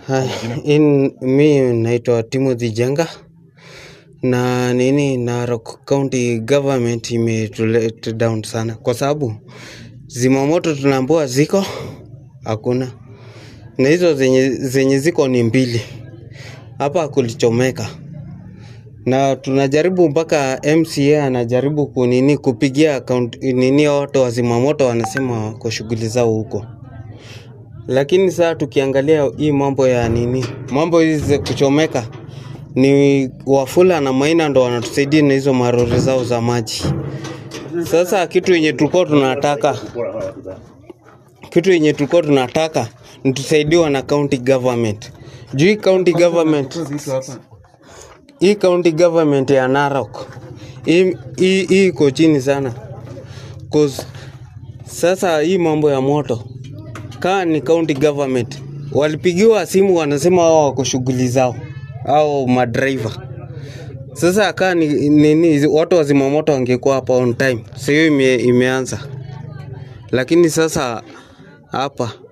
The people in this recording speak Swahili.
Hai, in, mi naitwa Timothy Jenga na nini Narok County Government imetulet down sana kwa sababu zimamoto tunaambiwa ziko hakuna, na hizo zenye, zenye ziko ni mbili hapa kulichomeka, na tunajaribu mpaka MCA anajaribu kunini kupigia account, nini watu wa zimamoto wanasema wako shughuli zao huko lakini saa tukiangalia hii mambo ya nini, mambo hizi za kuchomeka ni Wafula na Maina ndo wanatusaidia na hizo marori zao za maji. Sasa kitu yenye tulikuwa tunataka, kitu yenye tulikuwa tunataka ni tusaidiwa na county government juu hii county government, hii county government ya Narok hii hii- hii iko chini sana 'Cause sasa hii mambo ya moto kaa ni county government walipigiwa simu wanasema wao wako shughuli zao au madriver sasa kaa ni nini watu wa zimamoto wangekuwa hapa on time sio ime, imeanza lakini sasa hapa